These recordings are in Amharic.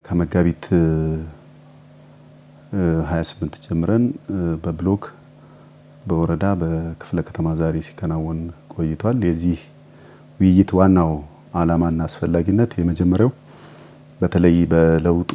ከመጋቢት 28 ጀምረን በብሎክ በወረዳ በክፍለ ከተማ ዛሬ ሲከናወን ቆይቷል። የዚህ ውይይት ዋናው ዓላማና አስፈላጊነት የመጀመሪያው በተለይ በለውጡ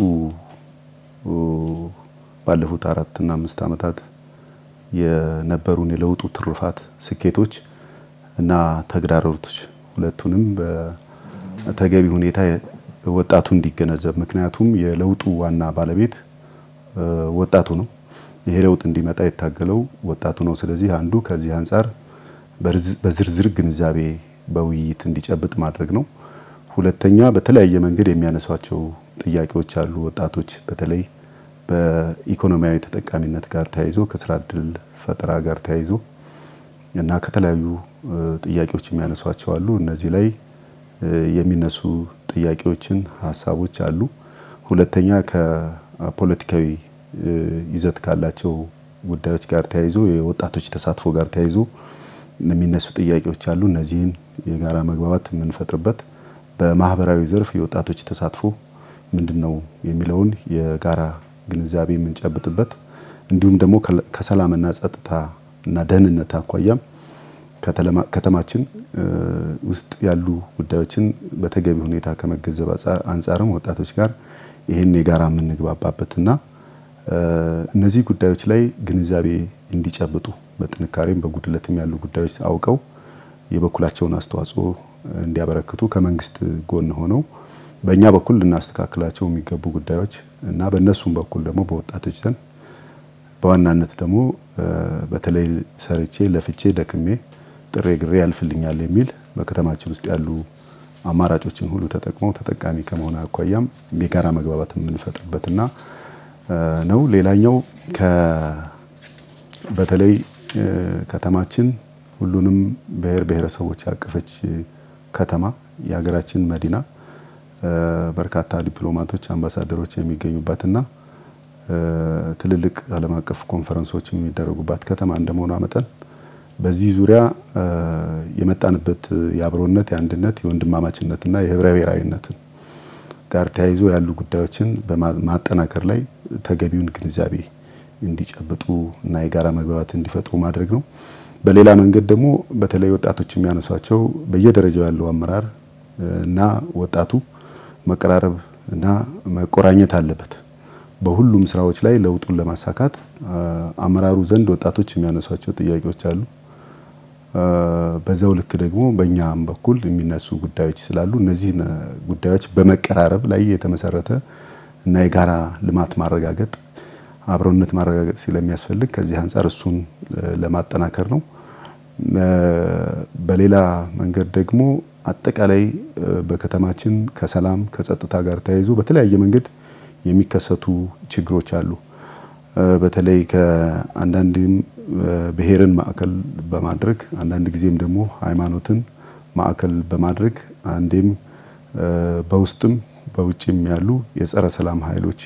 ባለፉት አራትና አምስት ዓመታት የነበሩን የለውጡ ትሩፋት ስኬቶች እና ተግዳሮቶች ሁለቱንም በተገቢ ሁኔታ ወጣቱ እንዲገነዘብ ምክንያቱም የለውጡ ዋና ባለቤት ወጣቱ ነው። ይሄ ለውጥ እንዲመጣ የታገለው ወጣቱ ነው። ስለዚህ አንዱ ከዚህ አንጻር በዝርዝር ግንዛቤ በውይይት እንዲጨብጥ ማድረግ ነው። ሁለተኛ በተለያየ መንገድ የሚያነሷቸው ጥያቄዎች አሉ። ወጣቶች በተለይ በኢኮኖሚያዊ ተጠቃሚነት ጋር ተያይዞ ከስራ እድል ፈጠራ ጋር ተያይዞ እና ከተለያዩ ጥያቄዎች የሚያነሷቸው አሉ። እነዚህ ላይ የሚነሱ ጥያቄዎችን ሀሳቦች አሉ። ሁለተኛ ከፖለቲካዊ ይዘት ካላቸው ጉዳዮች ጋር ተያይዞ የወጣቶች ተሳትፎ ጋር ተያይዞ የሚነሱ ጥያቄዎች አሉ። እነዚህን የጋራ መግባባት የምንፈጥርበት በማህበራዊ ዘርፍ የወጣቶች ተሳትፎ ምንድን ነው የሚለውን የጋራ ግንዛቤ የምንጨብጥበት እንዲሁም ደግሞ ከሰላምና ጸጥታ እና ደህንነት አኳያም ከተማችን ውስጥ ያሉ ጉዳዮችን በተገቢ ሁኔታ ከመገንዘብ አንጻርም ወጣቶች ጋር ይህን የጋራ የምንግባባበትና እነዚህ ጉዳዮች ላይ ግንዛቤ እንዲጨብጡ በጥንካሬም በጉድለትም ያሉ ጉዳዮች አውቀው የበኩላቸውን አስተዋጽኦ እንዲያበረክቱ ከመንግስት ጎን ሆነው በእኛ በኩል ልናስተካክላቸው የሚገቡ ጉዳዮች እና በእነሱም በኩል ደግሞ በወጣቶች ዘንድ በዋናነት ደግሞ በተለይ ሰርቼ ለፍቼ ደክሜ ጥሬ ግሬ ያልፍልኛል የሚል በከተማችን ውስጥ ያሉ አማራጮችን ሁሉ ተጠቅመው ተጠቃሚ ከመሆን አኳያም የጋራ መግባባት የምንፈጥርበትና ነው። ሌላኛው በተለይ ከተማችን ሁሉንም ብሔር ብሔረሰቦች ያቀፈች ከተማ የሀገራችን መዲና በርካታ ዲፕሎማቶች፣ አምባሳደሮች የሚገኙባትና ትልልቅ ዓለም አቀፍ ኮንፈረንሶች የሚደረጉባት ከተማ እንደመሆኗ መጠን በዚህ ዙሪያ የመጣንበት የአብሮነት፣ የአንድነት፣ የወንድማማችነትና የህብረ ብሔራዊነትን ጋር ተያይዞ ያሉ ጉዳዮችን በማጠናከር ላይ ተገቢውን ግንዛቤ እንዲጨብጡ እና የጋራ መግባባት እንዲፈጥሩ ማድረግ ነው። በሌላ መንገድ ደግሞ በተለይ ወጣቶች የሚያነሷቸው በየደረጃው ያለው አመራር እና ወጣቱ መቀራረብ እና መቆራኘት አለበት። በሁሉም ስራዎች ላይ ለውጡን ለማሳካት አመራሩ ዘንድ ወጣቶች የሚያነሷቸው ጥያቄዎች አሉ። በዛው ልክ ደግሞ በእኛም በኩል የሚነሱ ጉዳዮች ስላሉ እነዚህ ጉዳዮች በመቀራረብ ላይ የተመሰረተ እና የጋራ ልማት ማረጋገጥ አብሮነት ማረጋገጥ ስለሚያስፈልግ ከዚህ አንጻር እሱን ለማጠናከር ነው። በሌላ መንገድ ደግሞ አጠቃላይ በከተማችን ከሰላም ከጸጥታ ጋር ተያይዞ በተለያየ መንገድ የሚከሰቱ ችግሮች አሉ። በተለይ ከአንዳንድም ብሔርን ማዕከል በማድረግ አንዳንድ ጊዜም ደግሞ ሃይማኖትን ማዕከል በማድረግ አንዴም በውስጥም በውጭም ያሉ የጸረ ሰላም ኃይሎች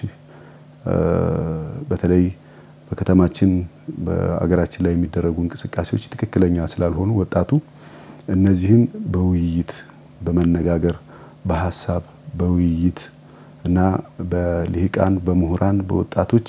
በተለይ በከተማችን በአገራችን ላይ የሚደረጉ እንቅስቃሴዎች ትክክለኛ ስላልሆኑ ወጣቱ እነዚህን በውይይት በመነጋገር በሀሳብ በውይይት እና በልሂቃን በምሁራን በወጣቶች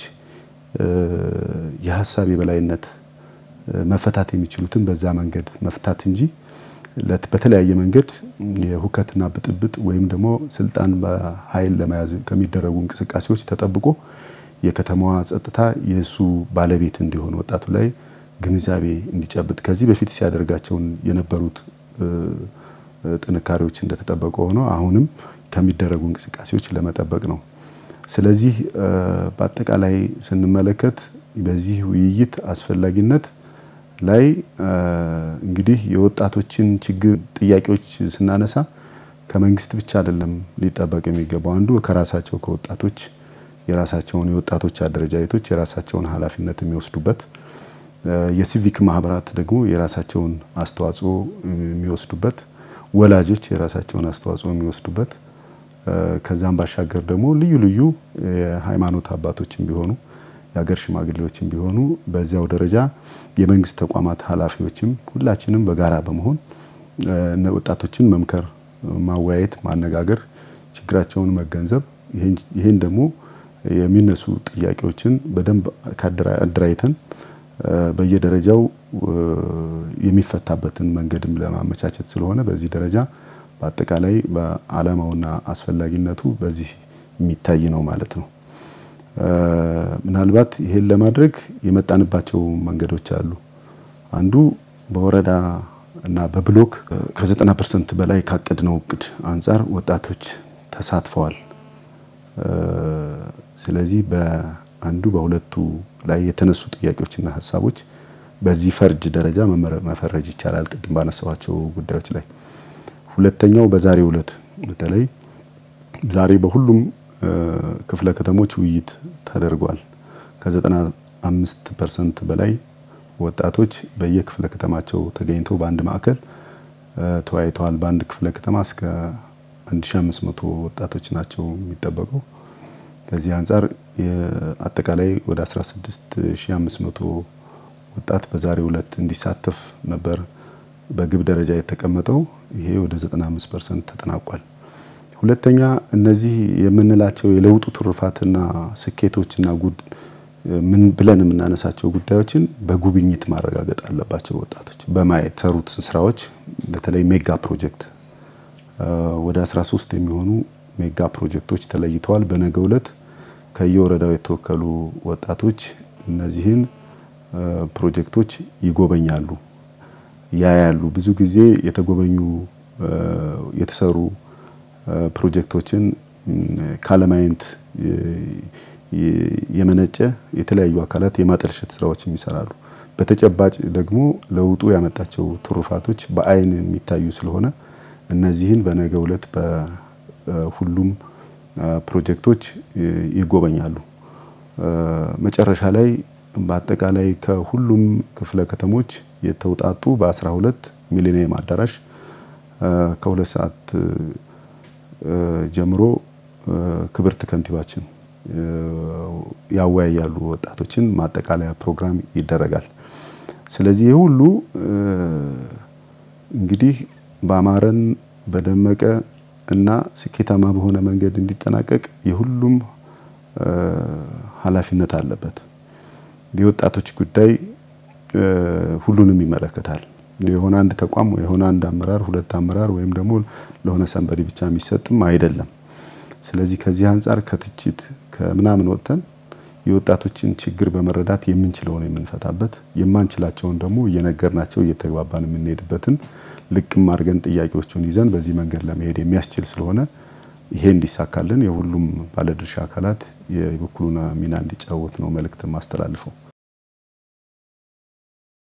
የሀሳብ የበላይነት መፈታት የሚችሉትን በዛ መንገድ መፍታት እንጂ በተለያየ መንገድ የሁከትና ብጥብጥ ወይም ደግሞ ስልጣን በኃይል ለመያዝ ከሚደረጉ እንቅስቃሴዎች ተጠብቆ የከተማዋ ጸጥታ የእሱ ባለቤት እንዲሆን ወጣቱ ላይ ግንዛቤ እንዲጨብጥ ከዚህ በፊት ሲያደርጋቸውን የነበሩት ጥንካሬዎች እንደተጠበቀ ሆኖ አሁንም ከሚደረጉ እንቅስቃሴዎች ለመጠበቅ ነው። ስለዚህ በአጠቃላይ ስንመለከት በዚህ ውይይት አስፈላጊነት ላይ እንግዲህ የወጣቶችን ችግር ጥያቄዎች ስናነሳ ከመንግስት ብቻ አይደለም ሊጠበቅ የሚገባው አንዱ ከራሳቸው ከወጣቶች የራሳቸውን የወጣቶች አደረጃጀቶች የራሳቸውን ኃላፊነት የሚወስዱበት የሲቪክ ማህበራት ደግሞ የራሳቸውን አስተዋጽኦ የሚወስዱበት ወላጆች የራሳቸውን አስተዋጽኦ የሚወስዱበት ከዛም ባሻገር ደግሞ ልዩ ልዩ የሃይማኖት አባቶችም ቢሆኑ የሀገር ሽማግሌዎችም ቢሆኑ በዚያው ደረጃ የመንግስት ተቋማት ኃላፊዎችም ሁላችንም በጋራ በመሆን ወጣቶችን መምከር፣ ማወያየት፣ ማነጋገር ችግራቸውን መገንዘብ ይህን ደግሞ የሚነሱ ጥያቄዎችን በደንብ አደራጅተን በየደረጃው የሚፈታበትን መንገድም ለማመቻቸት ስለሆነ በዚህ ደረጃ በአጠቃላይ በዓላማውና አስፈላጊነቱ በዚህ የሚታይ ነው ማለት ነው። ምናልባት ይሄን ለማድረግ የመጣንባቸው መንገዶች አሉ። አንዱ በወረዳ እና በብሎክ ከ90 ፐርሰንት በላይ ካቀድነው እቅድ አንጻር ወጣቶች ተሳትፈዋል። ስለዚህ በአንዱ በሁለቱ ላይ የተነሱ ጥያቄዎችና ሀሳቦች በዚህ ፈርጅ ደረጃ መፈረጅ ይቻላል፣ ቅድም ባነሳዋቸው ጉዳዮች ላይ። ሁለተኛው በዛሬው ዕለት በተለይ ዛሬ በሁሉም ክፍለ ከተሞች ውይይት ተደርጓል። ከ95 ፐርሰንት በላይ ወጣቶች በየክፍለ ከተማቸው ተገኝተው በአንድ ማዕከል ተወያይተዋል። በአንድ ክፍለ ከተማ እስከ 1500 ወጣቶች ናቸው የሚጠበቀው። ከዚህ አንጻር አጠቃላይ ወደ 16500 ወጣት በዛሬው ዕለት እንዲሳተፍ ነበር በግብ ደረጃ የተቀመጠው። ይሄ ወደ 95 ፐርሰንት ተጠናቋል። ሁለተኛ እነዚህ የምንላቸው የለውጡ ትሩፋትና ስኬቶችና ጉድ ምን ብለን የምናነሳቸው ጉዳዮችን በጉብኝት ማረጋገጥ አለባቸው። ወጣቶች በማየት ሰሩት ስራዎች በተለይ ሜጋ ፕሮጀክት ወደ 13 የሚሆኑ ሜጋ ፕሮጀክቶች ተለይተዋል። በነገው ዕለት ከየወረዳው የተወከሉ ወጣቶች እነዚህን ፕሮጀክቶች ይጎበኛሉ፣ ያያሉ። ብዙ ጊዜ የተጎበኙ የተሰሩ ፕሮጀክቶችን ካለማየት የመነጨ የተለያዩ አካላት የማጠልሸት ስራዎችም ይሰራሉ። በተጨባጭ ደግሞ ለውጡ ያመጣቸው ትሩፋቶች በአይን የሚታዩ ስለሆነ እነዚህን በነገው ዕለት በሁሉም ፕሮጀክቶች ይጎበኛሉ። መጨረሻ ላይ በአጠቃላይ ከሁሉም ክፍለ ከተሞች የተውጣጡ በ12 ሚሊኒየም አዳራሽ ከሁለት ሰዓት ጀምሮ ክብርት ከንቲባችን ያወያያሉ። ወጣቶችን ማጠቃለያ ፕሮግራም ይደረጋል። ስለዚህ ይህ ሁሉ እንግዲህ በአማረን በደመቀ እና ስኬታማ በሆነ መንገድ እንዲጠናቀቅ የሁሉም ኃላፊነት አለበት። የወጣቶች ጉዳይ ሁሉንም ይመለከታል። የሆነ አንድ ተቋም የሆነ አንድ አመራር ሁለት አመራር ወይም ደግሞ ለሆነ ሰንበዲ ብቻ የሚሰጥም አይደለም። ስለዚህ ከዚህ አንጻር ከትችት ከምናምን ወጥተን የወጣቶችን ችግር በመረዳት የምንችለውን የምንፈታበት የማንችላቸውን ደግሞ እየነገርናቸው እየተግባባን የምንሄድበትን ልቅም አድርገን ጥያቄዎቹን ይዘን በዚህ መንገድ ለመሄድ የሚያስችል ስለሆነ ይሄ እንዲሳካልን የሁሉም ባለድርሻ አካላት የበኩሉን ሚና እንዲጫወት ነው መልእክት ማስተላልፈው።